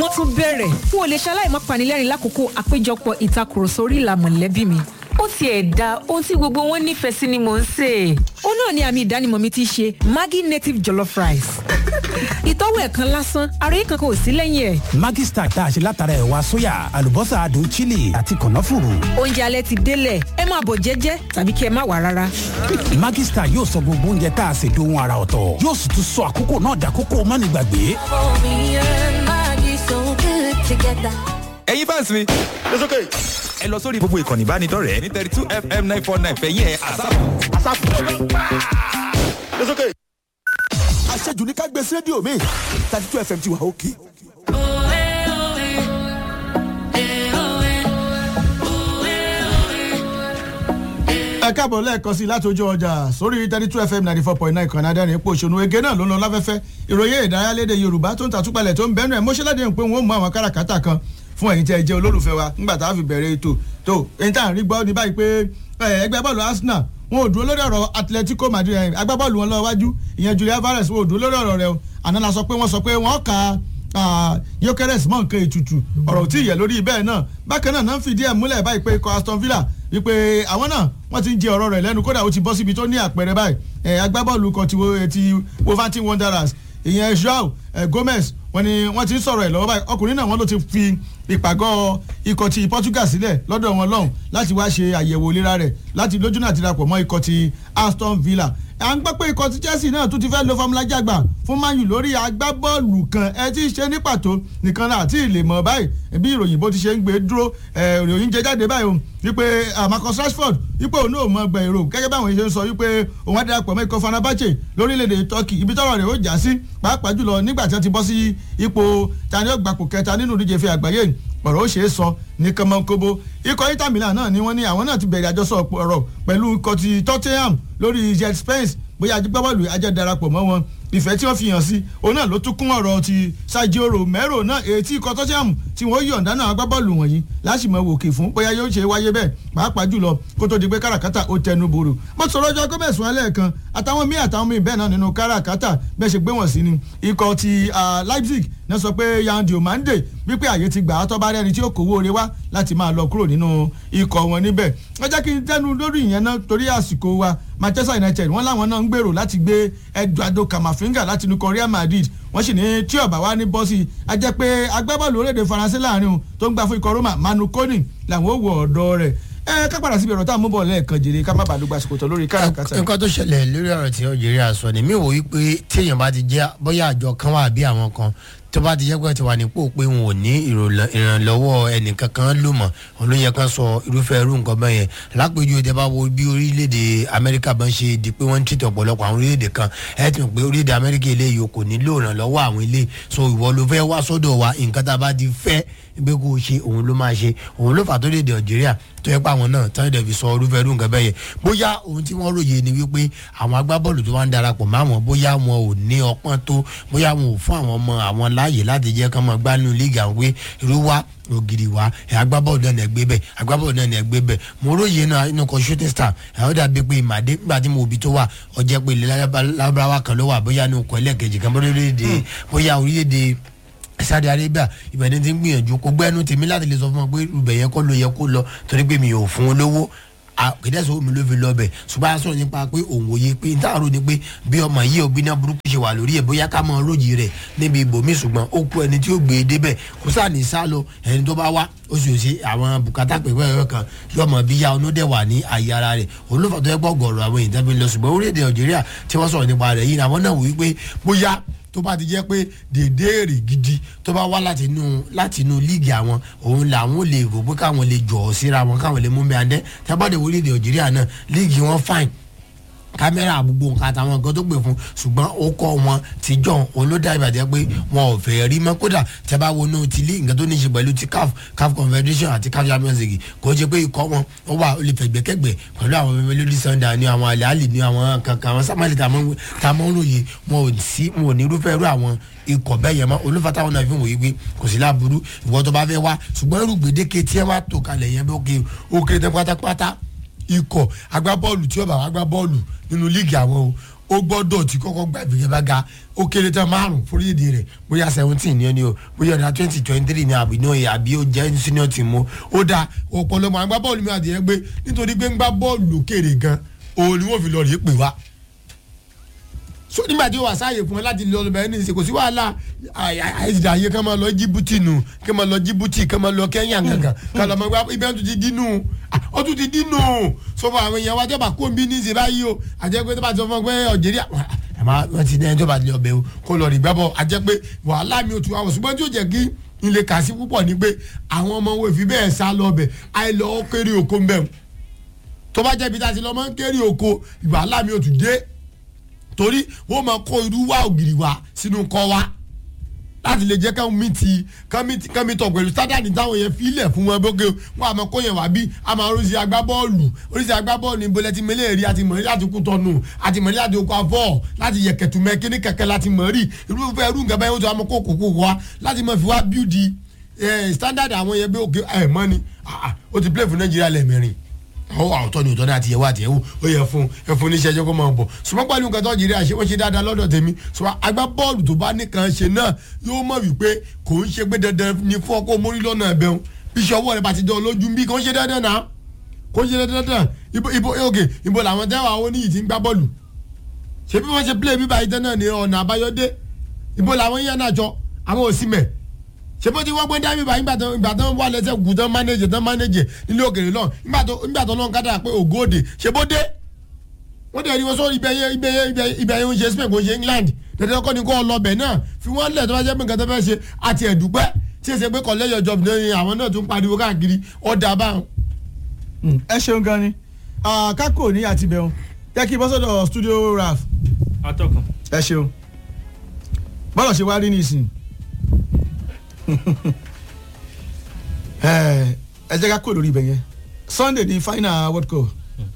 wọ́n tún bẹ̀rẹ̀ n ò lè ṣaláì má panilẹ́rìn lákòókò àpéjọpọ̀ ìtakùrọ̀sọ orí ìlà mọ̀lẹ́bí mi ó tiẹ̀ da ohun tí gbogbo wọn nífẹ̀ẹ́ sí ni mò ń sè é. ó náà ni àmì ìdánimọ̀ mi ti ṣe maggi native jollof rice. ìtọ́wò ẹ̀kan lásán ara yìí kankan ò sí lẹ́yìn ẹ̀. Maggi Star tá a ṣe látara ẹ̀wà sóyà àlùbọ́sà adùn chili àti kànáfùrù. oúnjẹ alẹ́ ti délẹ̀ ẹ máa bọ̀ jẹ́jẹ́ tàbí kí ẹ má wà rárá. Maggi Star yóò sọ gbogbo oúnjẹ tá a ṣe dohun ara ọ̀tọ̀ yóò sì tún sọ àkókò náà dàkókò mánigbàgbé. ẹ̀yin fans mi. It's okay. ẹ lọ sórí gbogbo ìkànnì ìbánidọ́rẹ̀ẹ́ ní thirty two fm nine four nine fẹ̀yìn ẹ̀ àsáàpù. It's okay. àṣejù ní ká gbé sí rédíò mi thirty two fm ti wà òkè. ẹ káàbọ̀ lẹ́ẹ̀kan sí i láti ojú ọjà sórí thirty two fm ninety four point nine kan náà dẹ́rìn ipò òṣèlú ege náà ló ń lọ láfẹ́fẹ́ ìròyìn ìdárayá léde yorùbá tó ń tàtúpalẹ̀ tó ń bẹ́nu ẹ̀ mọ́ṣẹ́lẹ́dẹ̀ pé wọ́n mú àwọn káràkátà kan fún ẹ̀yin tí ẹ jẹ́ olólùfẹ́ wa nígbà tá a fi bẹ̀rẹ̀ ètò tó èyí tá à ń rí gbọ́ ní báyìí pé ẹgbẹ́ bọ́ọ̀lù arsenal wọn ò dúró lórí ọ̀rọ̀ atletico madrid agbábọ́ọ̀lù wọn lọ́wọ́ wájú ìyẹn julian alvarez wọn ò dúró lórí ọ̀rọ̀ rẹ o àná la sọ pé wọ́n sọ pé wọ́n kà á yokeres mọ̀ nǹkan ètùtù ọ̀rọ̀ tí ìyẹ̀ lórí bẹ́ẹ̀ náà bákan náà náà ń fìdí ẹ̀ múlẹ̀ báyìí pé ikọ̀ aston villa wípé àwọn náà wọ́n ti ń jẹ ọ̀rọ̀ rẹ̀ lẹ́nu kódà ó ti bọ́ síbi tó ní àpẹẹrẹ báyìí agbábọ́ọ̀lù kan ti wolverhampton wanderers ìyẹn joao gomez wọ́n ní wọ́n ti ń sọ̀rọ̀ ẹ̀ lọ́wọ́ báyìí ọkùnrin náà wọ́n ló ti fi ìpàgọ́ ikọ̀ ti portugal sílẹ̀ lọ́dọ̀ wọn lọ́hùn láti wá ṣe àyẹ̀wò ìlera rẹ̀ láti lójú náà ti dapò mọ́ ikọ̀ ti aston villa à ń gbọ́ pé ikọ̀ ti chelsea náà tún ti fẹ́ lo fọmúlà jàgbà fún mayu lórí agbábọ́ọ̀lù kan ẹ ti ṣe ní pàtó nìkan náà àti ìlè mọ̀ báyìí bí ìròyìn bó ti ṣe ń gbé dúró ìròyìn jẹ jáde báyìí o wípé marcus rashford wípé òun náà mọ gbẹ èrò gẹ́gẹ́ báwọn ṣe ń sọ wípé òun á darapọ̀ mọ́ ikọ̀ fanabache lórílẹ̀‐èdè turkey ibi tọ́rọ̀ rẹ̀ ó já sí pàápàá jùlọ nígbà tí wọ́n ti bọ́ sí ipò tani ó gbapò kẹta nínú ìdíje fi àgbáyé ọ̀rọ̀ ó ṣeé sọ ní kọ́mọ́kóbó ikọ̀ inter milan náà ni wọ́n ní àwọn náà ti bẹ̀rẹ̀ àjọsọ ọ̀rọ̀ pẹ̀lú ikọ̀ ti tottenham lórí jet spence bóyá agbábọ́ọ̀lù ajẹ́ darapọ̀ mọ́ wọn ìfẹ́ tí wọ́n fi hàn sí òun náà ló tún kún ọ̀rọ̀ ti Sergio Romero náà ètí ikọ̀ tottenham tí wọ́n yọ̀ǹda náà agbábọ́ọ̀lù wọ̀nyí láṣìmọ̀ wòkè fún bóyá yóò ṣe wáyé bẹ́ẹ̀ pàápàá jùlọ kó tó di pé káràkátà ó tẹnu bòrò mo sọ̀rọ̀ ọjọ́ gómez wọn lẹ́ẹ̀kan àtàwọn míì àtàwọn míì bẹ́ẹ̀ náà nínú káràkátà bẹ́ẹ̀ ṣe gbé wọn sí ni ikọ̀ ti Leipzig náà sọ pé Yandi Omande wípé àyè ti gbà á tọ́ bá rẹ́ni tí ó kówó ore wá láti máa lọ kúrò nínú ikọ̀ wọn níbẹ̀ ẹ jẹ́ kí n tẹ́nu lórí ìyẹn náà torí àsìkò wa Manchester United wọ́n láwọn náà ń gbèrò láti gbé Eduardo Camavinga láti inú Real Madrid wọ́n sì ní tí ọ̀bà wa ní bọ́sì a jẹ́ pé agbábọ́ọ̀lù orílẹ̀-èdè Faransé láàrin o tó ń gbà fún ikọ̀ Roma Manu Koni làwọn ò wọ ọ̀dọ́ rẹ̀ ẹ ká padà síbi ọ̀rọ̀ tá a mú bọ̀ lẹ́ẹ̀kan jèrè ká má bàa lùgbà sòkòtò lórí káràkátà. nǹkan tó ṣẹlẹ̀ lórí ọ̀rọ̀ tí Algeria sọ ni mi wò wí pé téèyàn bá ti jẹ́ bóyá àjọ kan wà bí àwọn kan tó bá ti jẹ́ pé ti wà nípò pé wọn ò ní ìrànlọ́wọ́ ẹnìkankan lò mọ̀ òun ló yẹ kán sọ irúfẹ́ irú nǹkan bẹ́ẹ̀ yẹn lápèjú ìdẹ bá wo bí orílẹ̀-èdè Amẹ́ríkà bá ń ṣe di pé wọ́n ń tìtọ̀ ọ̀pọ̀lọpọ̀ àwọn orílẹ̀-èdè kan ẹ̀ tún pé orílẹ̀-èdè Amẹ́ríkà eléyìí kò nílò ìrànlọ́wọ́ àwọn ilé so ìwọ ló fẹ́ wá sọ́dọ̀ wa nǹkan tá a bá ti fẹ́ pé kó o ṣe òun ló máa ṣe òun ló fà tó lè dé Algeria tó yẹ pé àwọn náà tán ìdẹ̀ fi sọ irúfẹ́ irú nǹkan bẹ́ẹ̀ yẹn bóyá ohun tí wọ́n ròyìn ni wípé àwọn agbábọ́ọ̀lù tó wá ń darapọ̀ mọ́ àwọn bóyá wọn ò ní ọpọ́n tó bóyá wọn ò fún àwọn ọmọ àwọn láàyè láti jẹ́ kán mọ́ gbánú líìgì àwọn pé irú wa ògiri wa ẹ̀ agbábọ́ọ̀lù náà ní ẹgbẹ́ bẹ̀ agbábọ́ọ̀lù náà ní ẹgbẹ́ bẹ̀ mo ròyìn náà inú kan shooting star ẹ̀ ó dàbí pé ìmàdé nígbà tí mo bí tó wà ọjẹ́ pé ilẹ̀ lábáwá kan ló wà bóyá ní okò ẹlẹ́ẹ̀kejì kan bóyá orílẹ̀-èdè Saudi Arabia ìbẹ̀ni ti ń gbìyànjú kó gbẹ́nu tèmi láti lè sọ fún ọ pé ibẹ̀ yẹn kọ́ ló yẹ kó lọ torí pé mi ò fún un lówó kìdẹ́sọ̀ omi ló fi lọ bẹ̀ ṣùgbọ́n a sọ̀rọ̀ nípa pé òun òye pé n táàrò ni pé bí ọmọ yìí òbí náà burúkú ṣe wà lórí ẹ̀ bóyá ká mọ rójì rẹ̀ níbi ibòmí ṣùgbọ́n ó kú ẹni tí ó gbé e débẹ̀ kó sáà ní sá lọ ẹni tó bá wá ó sì ṣe àwọn bùkátà pẹ̀pẹ́ ẹ̀rọ kan yọmọ bí ya ọ̀nà dẹ̀ wà ní àyè ara rẹ̀ òun ló fà tó yẹ gbọ́ gọ̀ọ̀rọ̀ àwọn èèyàn tẹ́fẹ́ lọ ṣùgbọ́n orílẹ̀-èdè Nàìjíríà tí wọ́n sọ̀rọ̀ nípa rẹ̀ yìí ni àwọn náà wí pé bóyá tó bá ti jẹ́ pé dèdè èrè gidi tó bá wá láti inú láti inú líìgì àwọn òun làwọn lè rò pé káwọn lè jọ̀ ọ́ síra wọn káwọn lè mú mi àdẹ́ tábàdé orílẹ̀-èdè Nàìjíríà náà líìgì wọn fine kámẹ́rà gbogbo nǹkan àtàwọn nǹkan tó pè fún ṣùgbọ́n ó kọ́ wọn ti jọ òun ló dá ìbàdí pé wọn ò fẹ́ rí mọ́ kódà tẹ́ bá wo náà ti lé nǹkan tó ní í ṣe pẹ̀lú ti CAF CAF Confederation àti CAF Champions League kò ṣe pé ikọ̀ wọn ó wà ó lè fẹ̀gbẹ́kẹ̀gbẹ́ pẹ̀lú àwọn Mamelodi Sundowns ní àwọn àlẹ́ àlè ní àwọn kankan àwọn sámálì tá a mọ̀ ń ròyìn wọn ò sí wọn ò ní irúfẹ́ irú àwọn ikọ̀ bẹ́ẹ̀ yẹn mọ́ olúfata wọn náà fi wòye pé kò sí láburú ìwọ tó bá fẹ́ wá ṣùgbọ́n irú gbèdéke tí ẹ wá tó kalẹ̀ yẹn bí ó kéré tán pátápátá ikọ̀ agbábọ́ọ̀lù tí ó bá wá agbábọ́ọ̀lù nínú líìgì àwọn o ó gbọ́dọ̀ tí kọ́kọ́ gba ìfigagbága ó kéré tán márùn fúrídìí rẹ̀ bóyá seventeen ni ó ní o bóyá ọ̀dà twenty twenty three ni àbí náà àbí ó jẹ́ senior team o ó da ọ̀pọ̀lọpọ̀ àgbá bọ́ọ̀lù mi àti ẹ̀ gbé nítorí pé ń gbá bọ́ọ̀lù lókèrè gan òun ni wọ́n fi lọ rí pè wá so nígbà tí ó wà sáàyè fún ẹ láti lọ lọ bẹ̀rẹ̀ ní ìsìn kò sí wàhálà àìsàn àyè kán máa lọ Djibouti nù kán máa lọ Djibouti kán máa lọ Kenya gangan kán lọ máa gbá ibẹ̀ tún ti dínú ó tún ti dínú sọfọ àwọn èèyàn wa jọba kó bí ní ìsìn báyìí o àjẹpẹ́ tó bá ti sọ fún ọ pé Algeria ẹ máa wọ́n ti dẹ́n tó bá lọ bẹ̀ o kó lọ rí gbábọ̀ àjẹpẹ́ wàhálà mi ò tún àwọn ṣùgbọ́n tí ó jẹ́ kí ilé kà sí púpọ̀ ni pé àwọn ọmọ wo ìfi bẹ́ẹ̀ sá lọ bẹ̀ àìlọ́ kéré oko ń bẹ̀ tó bá jẹ́ ibi tá a ti lọ máa ń kéré oko wàhálà mi ò tún dé torí wọ́n máa kó irú wá ògiri wá sínú kọ́ wa láti lè jẹ́ káwọn mìtì kámítọ̀ pẹ̀lú sádàdì táwọn yẹn filẹ̀ fún wọn bókè wọn àmọ́ kó yẹn wá bí a máa oríṣi agbábọ́ọ̀lù oríṣi agbábọ́ọ̀lù níbo lẹ́tí mẹ́lẹ̀ rí àti mọ̀rí láti kú tọ́nu àti mọ̀rí láti okò afọ́ láti yẹ kẹ̀tùmẹ́ kíní kẹ̀kẹ́ láti mọ̀rí irúfẹ́ irú nǹkan báyìí ó ti wá mọ́ kó kókó wa láti mọ̀ fi wá bíúdi standard àwọn yẹn bí òkè ẹ̀ mọ́ ni ó ti play fún Nàìjíríà lẹ́ẹ̀mẹrin àwọn àwòtọ́ ni òtọ́ ní àti ìyẹ̀wò àti ìyẹ̀wò ó yẹ fún ẹ fún oníṣẹ́ ẹjọ́ kó máa bọ̀ ṣùgbọ́n pẹ̀lú nǹkan tó jìrì àṣẹ wọ́n ṣe dáadáa lọ́dọ̀ tèmi ṣùgbọ́n agbá bọ́ọ̀lù tó bá nìkan ṣe náà yóò mọ̀ wípé kò ń ṣe pé dandan ni fún ọkọ̀ mórí lọ́nà ẹ̀bẹ̀ wọn bí iṣẹ́ ọwọ́ rẹ̀ bá ti dán lójú bí kò ń ṣe dandan náà kò ń ṣe dandan ibo ibo òkè ibo làwọn tẹ́wọ̀ àwọn oníyì ti ń gbá bọ́ọ̀lù ṣé bí wọ́n ṣe play bíbá ìtẹ́ náà ni ọ̀nà àbáyọdé ibo làwọn yẹn náà jọ àwọn òsìmẹ̀ ṣé bó ti wọ́n gbé dábì bá ìgbà tó ìgbà tó wà lẹ́sẹ̀ kù tán mánéjì tán mánéjì nílé òkèrè lọ ìgbà tó ìgbà tó lọ́n kádà pé ògòdè ṣé bó dé wọ́n dẹ̀ rí wọn sọ ibẹ̀ yẹn ibẹ̀ yẹn ibẹ̀ yẹn ń ṣe Spain kò ṣe England dandan kọ́ ni kó lọ bẹ̀ náà fi wọ́n lẹ̀ tó bá jẹ́ pé nǹkan tó fẹ́ ṣe àti ẹ̀dùpẹ́ tí èsè pé kọ̀lẹ́yọ̀ job ní àwọn náà tún pariwo káàkiri ọ̀dà báwọn. ẹ ṣeun gan ni kákò ní àtibẹ̀hún jẹ́ kí bọ́sọ̀dọ̀ studio raf atọ́kùn. ẹ ṣeun bọ́lọ̀ ṣe wá rí nísìnyí ẹ jẹ́ ká kó lórí ibẹ̀ yẹn Sunday ní final World Cup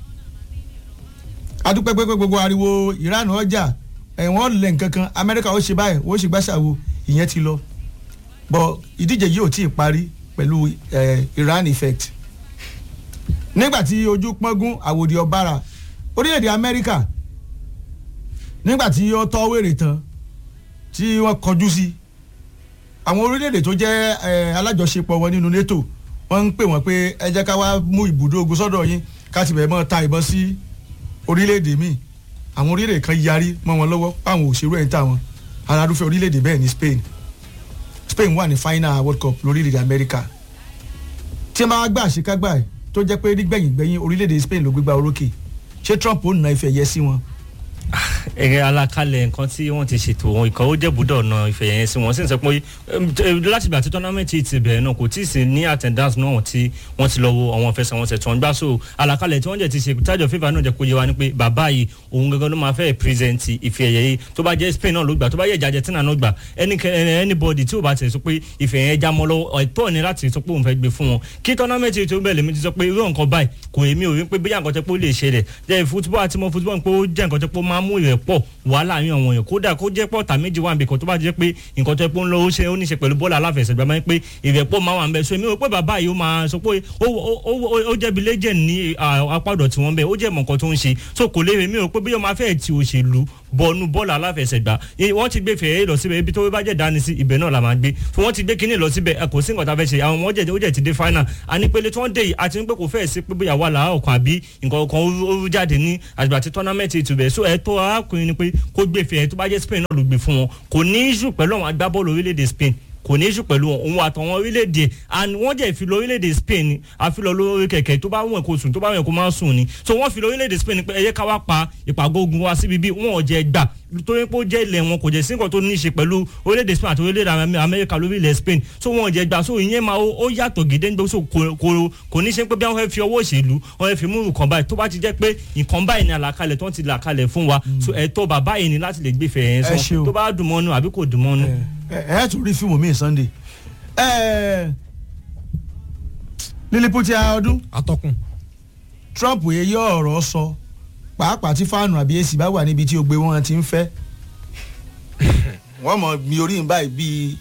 adúpẹ́ pé gbogbo ariwo Iran ọjà ẹ̀wọ̀n lẹ̀ nkankan Amẹ́ríkà ó ṣe báyìí ó ṣe gbàṣàwò ìyẹn ti lọ bọ̀ ìdíje yìí ò tí ì parí pẹ̀lú Iran effect nígbà tí ojú pọ́ngún àwòdì ọ̀bára orílẹ̀-èdè Amẹ́ríkà nígbà tí ó tọ́ wèrè tán tí wọ́n kọjú sí àwọn orílẹ̀-èdè tó jẹ́ alájọṣepọ̀ wọn nínú NATO wọ́n ń pè wọ́n pé ẹ jẹ́ ká wá mú ibùdó ogun sọ́dọ̀ yín ká ti bẹ̀rẹ̀ mọ́ ta ìbọn sí orílẹ̀-èdè míì àwọn orílẹ̀-èdè kan yarí mọ́ wọn lọ́wọ́ páwọn òṣèré ẹ̀ ń tà wọn alárúfẹ́ orílẹ̀-èdè bẹ́ẹ̀ ní Spain Spain wà ní final World Cup lórílẹ̀-èdè Amẹ́ríkà tí wọ́n bá gbà àṣekágbà ẹ̀ tó jẹ́ pé nígbẹ̀yìngbẹ̀yìn orílẹ̀-èdè Spain ló gbégbá orókè ṣé Trump ó nà ife ẹ̀yẹ sí wọn ẹ̀rẹ̀ alakalẹ̀ nǹkan tí wọ́n ti ṣètò wọn ìkọ́ ó jẹ́bùdọ̀ ọ̀nà ìfẹ̀yẹ̀yẹ sí wọn sì ń sọ pé láti ìgbà tí tọ́námẹ́ǹtì ti bẹ̀rẹ̀ náà kò tí ì sí ní attendance náà tí wọ́n ti lọ wo àwọn ìfẹsẹ̀wọnsẹ̀ tó ń gbá so alakalẹ̀ tí wọ́n jẹ́ ti ṣe tájọ fífa náà jẹ́ kó yé wa ni pé bàbá yìí òun gangan ló máa fẹ́ present ìfẹ̀yẹ̀ yìí tó bá jẹ́ Spain náà ló gbà tó bá yẹ ìjà Argentina náà gbà anybody tí ò bá ti sọ pé ìfẹ̀yẹ̀ já mọ́ lọ́wọ́ ẹ̀tọ́ ni láti sọ pé òun fẹ́ gbé fún wọn kí tọ́námẹ́ǹtì tó bẹ̀rẹ̀ mi ti sọ pé irú nǹkan báyìí kò èmi ò rí pé bóyá nǹkan tẹ́ pé ó lè ṣẹlẹ̀ jẹ́ football àti mọ́ football pé ó jẹ́ nǹkan tẹ́ pé ó máa mú ìrẹ́pọ̀ wàhálà yín àwọn èèyàn kódà kó jẹ́ pọ̀tà méjì wà nbẹ̀kan tó bá jẹ́ pé nǹkan tó yẹ pé ń lọ ó ṣe ó ní ṣe pẹ̀lú bọ́ọ̀lù aláfẹsẹ̀gbá máa ń pé ìrẹ́pọ̀ máa wà ń bẹ̀ so èmi ò pé bàbá yìí ó máa sọ pé ó jẹ́bi legend ní apádọ̀ tí wọ́n bẹ̀ ó jẹ́ mọ̀ nǹkan tó ń ṣe so kò léwe mi ò pé bí ó máa fẹ́ ti òṣèlú bọ́ọ̀nù bọ́ọ̀lù aláfẹsẹ̀gbá wọ́n ti gbé fẹ̀yẹ́ lọ síbẹ̀ ibi tó bá jẹ́ dání sí ibẹ̀ náà la máa gbé fún wọ́n ti gbé kínní lọ síbẹ̀ kò sí nǹkan tá a fẹ́ ṣe àwọn ọmọ jẹ̀ ó jẹ̀ ti dé final ànípele tí wọ́n dé yìí àti pé kò fẹ́ẹ̀ sí pé bóyá wà láàárọ̀ kan àbí nǹkan kan ó jáde ní àgbà tí tọ́námẹ́ǹtì ìtùbẹ̀ so ẹ̀ tó arákùnrin ni pé kó gbé fẹ̀yẹ́ tó bá jẹ́ Spain náà ló gbé fún wọn kò ní í ṣù pẹ̀lú àwọn agbábọ́ọ̀lù orílẹ̀-èdè Spain kò ní í ṣù pẹ̀lú òun àtàwọn orílẹ̀-èdè and wọ́n jẹ́ ìfilọ̀ orílẹ̀-èdè Spain àfilọ̀ lórí kẹ̀kẹ́ tó bá wọ̀n kó sùn tó bá wọ̀n kó má sùn ni so wọ́n filọ̀ orílẹ̀-èdè Spain pé ẹyẹ ká wá pa ìpàgọ́ ogun wa síbi bí wọ́n ò jẹ́ gbà torí pé ó jẹ́ ilẹ̀ wọn kò jẹ́ sí nǹkan tó ní í ṣe pẹ̀lú orílẹ̀-èdè Spain àti orílẹ̀-èdè Amẹ́ríkà lórí ilẹ̀ Spain so wọn ò jẹ́ gbà so ìyẹn máa ó yàtọ̀ gédéńgbé so kò ní í ṣe pé bí wọ́n fẹ́ fi ọwọ́ òṣèlú wọ́n fẹ́ fi mú nǹkan báyìí tó bá ti jẹ́ pé nǹkan báyìí ni àlàkalẹ̀ tó ń ti là kalẹ̀ fún wa so ẹ̀tọ́ bàbá yìí ni láti lè gbé fẹ̀yẹ̀ yẹn sọ tó bá dùn mọ́nú àbí kò dùn mọ́nú. ẹ ẹ tún rí fíìmù míì Sunday Lilliput ọdún atọ́kùn. Trump yẹ yọ ọ̀rọ̀ sọ pàápàá tí fáànù àbí èsì bá wà níbi tí ogbe wọn ti ń fẹ́ wọ́n mọ̀ mi orí ń báyìí bíi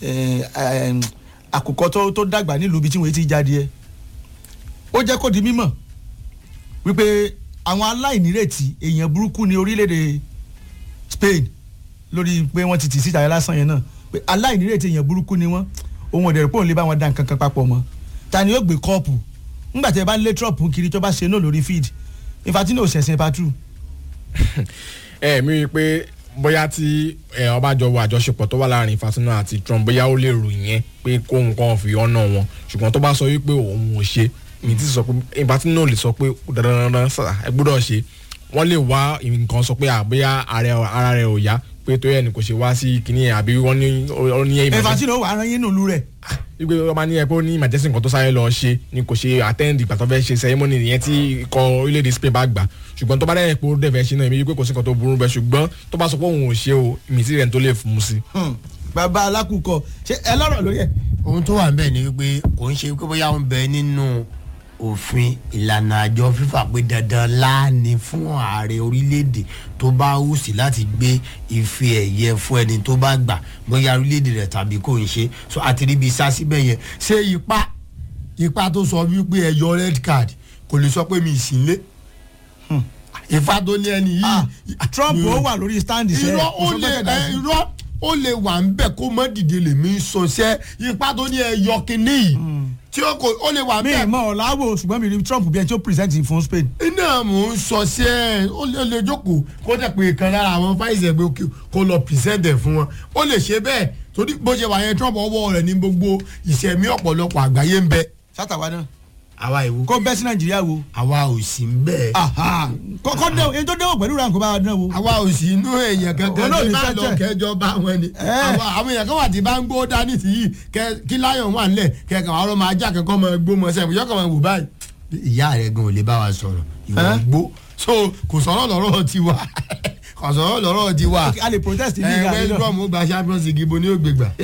àkùkọ tó dàgbà nílùú ibi tí wọ́n ti jáde ẹ̀ ó jẹ́ kó di mímọ̀ wípé àwọn aláìnírètí èèyàn burúkú ní orílẹ̀-èdè Spain lórí pé wọ́n ti tì síta yẹn lásán yẹn náà pé aláìnírètí èèyàn burúkú ni wọ́n òun ọ̀dẹ̀rẹ̀ pé òun lè bá wọn dá nǹkan kan papọ̀ mọ́ ta ni yóò gbé kọ́ọ̀pù ńgbà tí ẹ bá lé trump kiri tó bá ṣe náà lórí feed Infantino ṣẹ̀ṣẹ̀ patu ẹ mi rí i pé bóyá tí ẹ ọba jọ wọ àjọṣepọ̀ tó wà láàrin Infantino àti Trump bóyá ó lè rò yẹn pé kó nǹkan fi ọ̀nà wọn ṣùgbọ́n tó bá sọ wípé òun ò ṣe mi ti sọ pé Infantino lè sọ pé dandandandan sà ẹ gbọ́dọ̀ ṣe wọ́n lè wá nǹkan sọ pé àbóyá ara rẹ̀ ò yá pé tó yẹ ni kò ṣe wá sí kinní yẹn àbí wọ́n ní ó ní emergency Infantino wà á rán yín nùlú rẹ̀ wípé wọ́n máa ní ẹ pé ó ní emergency nǹkan tó sáré lọ ṣe ni kò ṣe attend ìgbà tó fẹ́ ṣe ceremony nìyẹn tí ikọ̀ orílẹ̀-èdè Spain bá gbà ṣùgbọ́n tó bá dẹ̀ pé ó dẹ̀ fẹ́ ṣe náà èmi wípé kò sí nǹkan tó burú bẹ́ẹ̀ ṣùgbọ́n tó bá sọ pé òun ò ṣe o ìmìtì rẹ̀ tó lè fún un sí. bàbá alákùkọ ṣé ẹ lọ́rọ̀ lórí ẹ̀. ohun tó wà ń bẹ̀ ni wípé kò ń ṣe pé bóyá ó ń bẹ nínú òfin ìlànà àjọ fífà pé dandan láàánú fún ààrẹ orílẹ̀-èdè tó bá hù sí láti gbé ife ẹ̀yẹ fún ẹni tó bá gbà bóyá orílẹ̀-èdè rẹ̀ tàbí kò ń ṣe so àti ríbi sá síbẹ̀ yẹn ṣé ipa ipa tó sọ wípé ẹ yọ red card kò lè sọ pé mi ì sí lé ìfà tó ní ẹni yìí. Trump ó wà lórí stand iṣẹ́ irọ́ ó lè ẹ irọ́ ó lè wà ń bẹ̀ kó mọ́ dìde lèmi sọṣẹ́ ipa tó ní ẹ yọ kínní yìí tí ó kò ó lè wà ń mi bẹ̀. ì mọ ọ̀làwọ̀ ṣùgbọ́n mi rí Trump bí ẹni tí ó present fún Spain. iná mò ń sọ sí ẹ ó lè lè jókòó kó jẹ́ pé kan lára àwọn fáìsì ẹgbẹ́ òkè kó lọ pìrìsẹ́ǹtẹ̀ fún wọn ó lè ṣe bẹ́ẹ̀ torí bó ṣe wà yẹn Trump ọwọ́ rẹ̀ ní gbogbo ìṣẹ̀mí ọ̀pọ̀lọpọ̀ àgbáyé ń bẹ. sátàwa náà àwa ìwo kó bẹ́ sí Nàìjíríà wo. àwa ò sí ń bẹ́ẹ̀. kọ́kọ́ dẹ́ èyí tó dẹ́wọ̀ pẹ̀lú ránkó bá wa dán wo. àwa ò sí inú èèyàn kankan Olóòní tí bá lọ tẹ́tẹ́. kẹjọ bá wọn ni àwa àwọn èèyàn kan wà tí bá ń gbó dání sí yìí kẹ- kí láyọ̀ wà nílẹ̀ kẹkàn àwọn ọmọ ajá kankan máa gbó mọ sẹ́yìn yọkàn máa wò báyìí. ìyá rẹ gan ò lè bá wa sọ̀rọ̀ ìwọ Ẹ́? gbó so kò sọ̀rọ̀ lọ́rọ̀ tiwa kò sọ̀rọ̀ lọ́rọ̀ tiwa a lè protest ní ẹ ìgbà west yìí brom ó gba champions league ibo ni ó gbé gbà.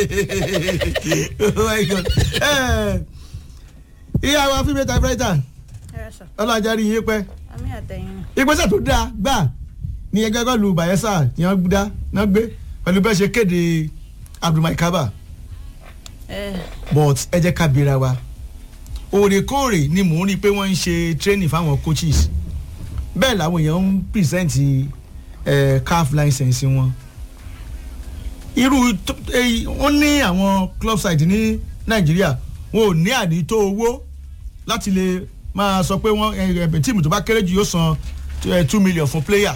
oh my God. Eh, ìyá wa fíìmù typewriter ọlọ́jà rí iye pẹ́ àmì àtẹ̀yìn ìgbésẹ̀ tó dáa gbà ní ẹgbẹ́ gọ́ọ̀lù Bayelsa tí wọ́n dá náà gbé pẹ̀lú bẹ́ẹ̀ ṣe kéde Abdulmai Kaba ẹ but ẹ jẹ́ ká bira wa òrèkóòrè ni mò ń rí i pé wọ́n ń ṣe training fáwọn coaches bẹ́ẹ̀ làwọn èèyàn ń present eh, CAF license wọn irú tó- èyí- wọ́n ní àwọn club side ní Nàìjíríà wọn ò ní àdìtó owó láti lè máa sọ pé wọ́n ẹ, ẹ, tíìmù tó bá kéré jù yóò san eh, two million fún player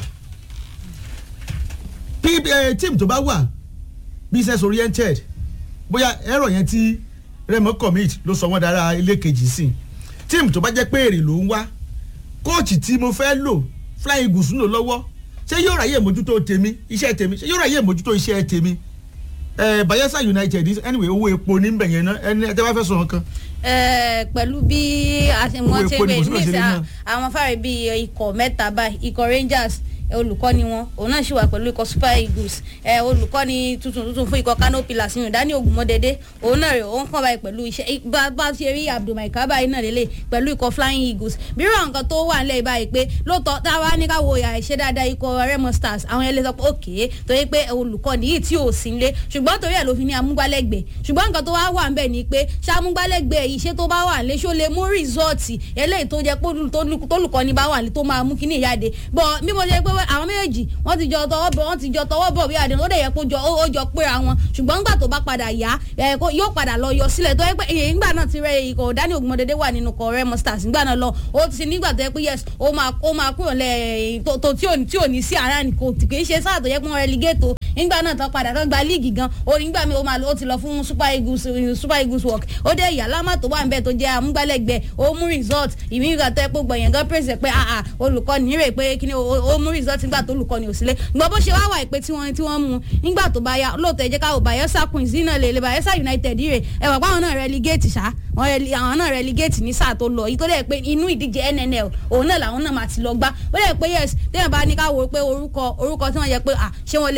Bí- eh, tíìmù tó bá wà business oriented bóyá ẹ̀rọ yẹn tí Remo commit ló sọ wọ́n dára ilé kejì sí tíìmù tó bá jẹ́ pé èrè ló ń wá kóòtù tí mo fẹ́ lò flying eagles ń lò lọ́wọ́ ṣé yóò ráyè mójútó tèmi iṣẹ́ tèmi ṣé yóò ráyè mójútó iṣẹ́ tèmi ẹ Bayelsa United anyway owó epo ní bẹ̀yẹn náà ẹni ẹ tẹ́ bá fẹ́ sọ nǹkan ẹ pẹ̀lú bí a ṣe wọ́n Owó ṣe epo ni gbé kò sí lọ́sẹ̀ níṣẹ́ náà. àwọn fáre bíi ikọ̀ mẹ́ta báyìí ikọ̀ Rangers ẹ, olùkọ́ni wọn òun náà sì wà pẹ̀lú ikọ̀ Super Eagles ẹ olùkọ́ni tuntun tuntun fún ikọ̀ Kano Pillars yìí Dani Ogunmọ́dédé òun náà rè òun kàn báyìí pẹ̀lú iṣẹ́ i- bá bá ṣe rí Abdulmai Kaba yìí náà lélẹ̀ pẹ̀lú ikọ̀ Flying Eagles bírò àwọn nǹkan tó wà nílẹ̀ báyìí pé lóòótọ́ tá a wá ní ká wo ìyá ìṣe dáadáa ikọ̀ Remo Stars àwọn yẹn lè sọ pé òkè torí pé olùkọ́ni yìí tí ò sí nílé ṣùgbọ́n torí ẹ̀ ló fi ní amúgbálẹ́gbẹ̀ẹ́ ṣùgbọ́n nǹkan tó wá wà ńbẹ̀ ni pé ṣàmúgbálẹ́gbẹ̀ẹ́ iṣẹ́ tó bá wà nílé ṣó lè mú rìsọ́ọ̀tì eléyìí tó jẹ́ pé olú- tólú- tólùkọ́ni bá wà nílé tó máa mú kíní ìyáde bọ̀ bí mo ṣe pé àwọn méjèèjì wọ́n ti jọ tọwọ́ bọ̀ wọ́n ti jọ tọwọ́ bọ̀ bí àdéhùn ó dẹ̀ yẹ kó jọ ó ó jọ péra wọn ṣùgbọ́n nígbà tó bá padà yá ẹ̀, kó- yóò padà lọ yọ sílẹ̀ tó yẹ pé èyí ńgbà náà ti rẹ ikọ̀ Dani Ogunmọdédé wà nínú kọ̀ Remo Stars ńgbà náà lọ ó ti nígbà tó yẹ pé yes ó máa ó máa kúrò lẹ̀ tó tó- tí ò ní tí ò ní sí ara ní kò kì í ṣe sáà tó yẹ pé wọ́n relegate o nígbà náà tán padà tán gba líìgì gan ó nígbà mi ó máa ó ti lọ fún Super Eagles Super Eagles work ó dé ìyá lámà tó wà níbẹ̀ tó jẹ́ amúgbálẹ́gbẹ̀ẹ́ ó mú result ìmí ìgbà tó yẹ pé gbọ̀nyẹn gan praise ẹ̀ pé ah ah olùkọ́ni rè pé kíni ó ó mú result nígbà tó olùkọ́ni ò sílé gbọ́ bó ṣe wá wà pé tí wọ́n tí wọ́n mú nígbà tó bá yá lóòótọ́ ẹ jẹ́ ká wò Bayelsa Queens náà lè lè Bayelsa United rè ẹ wà pé àwọn náà relegate ṣá wọ́n rele- àwọn náà relegate ní sáà tó lọ yìí tó dẹ̀ pé inú ìdíje NNL òun náà làwọn náà máa ti lọ gbá ó dẹ̀ pé yes téèyàn bá ní ká wò pé orúkọ orúkọ tí wọ́n yẹ pé ah ṣé wọ́n lè ṣé wọ́n lè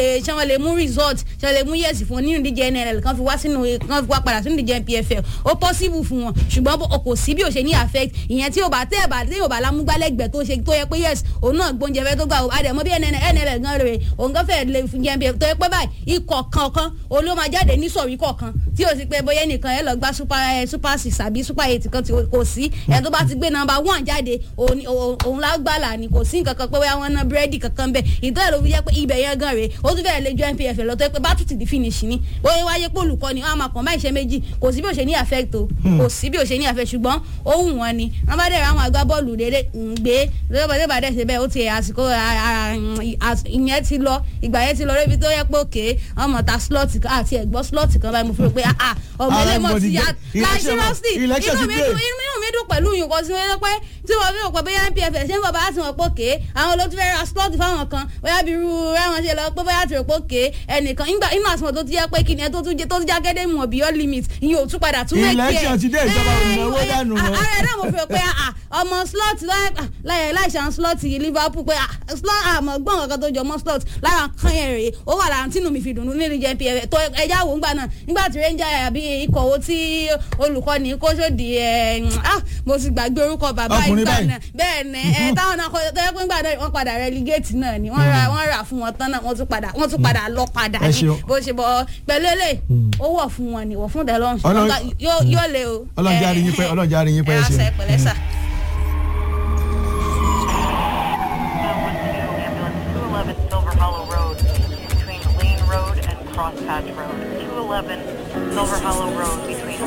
lè mú result ṣe lè mú yẹ̀sì fún wọn nínú ìdíje nll kan fi wá sínú kan fi wá padà sínú ìdíje npfl ó possible fún wọn ṣùgbọ́n bó- kò sí bí o ṣe ní affect ìyẹn tí o bá tẹ́ ẹ̀ bá tí o bá lámúgbálẹ́gbẹ̀ẹ́ tó ṣe tó yẹ pé yes òun náà gbóúnjẹ fẹ́ tó gbà ó àdèmọ́ bí nll gan rèé òun gan fẹ́ lè fún jẹ́ npfl tó yẹ pé báyìí ikọ̀ kankan òun ló máa jáde ní sọ̀rí kọ̀ọ̀kan tí o sì pé bóyá nìkan ẹ lọ gba super ẹ, super six àbí super eight kan tí o- kò sí ẹ tó bá ti gbé number one jáde òun ni- òun òun la gbàlà ni kò sí nǹkan kan pé bóyá wọn ná búrẹ́dì kankan bẹ́ẹ̀ ìtọ́ ẹ̀ ló fi jẹ́ pé ibẹ̀ yẹn gan rèé ó tún fẹ́ẹ́ lè ju npf lọ tó yẹ pé bá tún ti di finish ni bóyá wáyé pé olùkọ́ ni wọ́n á máa kàn máa ṣe méjì kò sí bí o ṣe ní affect o kò sí bí o ṣe ní affect ṣùgbọ́n ó wù wọ́n ni wọ́n bá dẹ̀ ra àwọn agbábọ́ọ̀lù dédé ń gbé lọ́wọ́ bá dẹ̀ ṣe bẹ́ẹ̀ ó ti àsìkò a- a- a- ìyẹn ti lọ ìgbà yẹn ti lọ rébi tó yẹ pé òkè ọmọ ta slot kan àti ẹ̀gbọ́n slot kan báyìí mo fi rò pé ah, ah, ọmọ Ara ilé mọ̀ everybody ti ya dé. láì Election- seriously election inú ti mi dé. dùn inú mi dùn pẹ̀lú yìí kan sí wọ́n pé tí wọ́n fi rò pé bóyá npf ṣé ń bọ̀ bá ti wọ́n pé òkè àwọn olóòtú fẹ́ ra slot fáwọn kan bóyá bí irú ẹ̀wọ̀n ṣe lọ pé bóyá ti rò pé òkè ẹnìkan nígbà inú àsìmọ̀ tó ti jẹ́ pé kí ni ẹ tó tún jẹ tó tún jágédé mọ̀ beyond limit ìyẹn ò tún padà tún mẹ́kì ẹ̀ Election ti dé, ìjọba ò náwó dànù mọ́. ààrẹ náà mo fi rò pé ah, ọmọ slot láyé láìsàn slot yìí liverpool pé ah, slot àmọ́ gbọ́n kankan tó jọ mọ́ slot lára kan yẹn rèé ó wà lára tínú mi fi dùn nínú ìjẹ́ npf tó ẹja wò ń gbà náà nígbà tí ranger àbí ikọ̀ wo tí olùkọ́ni kóṣòdì ẹ̀ ah, mo ti gbàgbé orúkọ bàbá Ọkùnrin ìgbà báyìí. náà bẹ́ẹ̀ ni ẹ táwọn náà kọ́ tó yẹ pé ńgbà náà wọ́n padà relegate náà ni wọ́n ra wọ́n rà fún wọn tán náà wọ́n tún padà wọ́n tún padà lọ padà Ẹ ní ṣeun. bó ṣe bọ́ pẹ̀lú eléyìí ó wọ̀ fún wọn ni wọ̀ fún dẹ́lọ́n Ọlọ́run- yóò lé o. Ọlọ́run jẹ́ àríyìn pẹ́, Ọlọ́run jẹ́ àríyìn pẹ́, ẹ ẹ ṣeun. ṣe pẹ̀lẹ́ sà. Ambulance 211 Silver Hollow Road between Lane Road and Crosspatch Road. 211 Silver Hollow Road between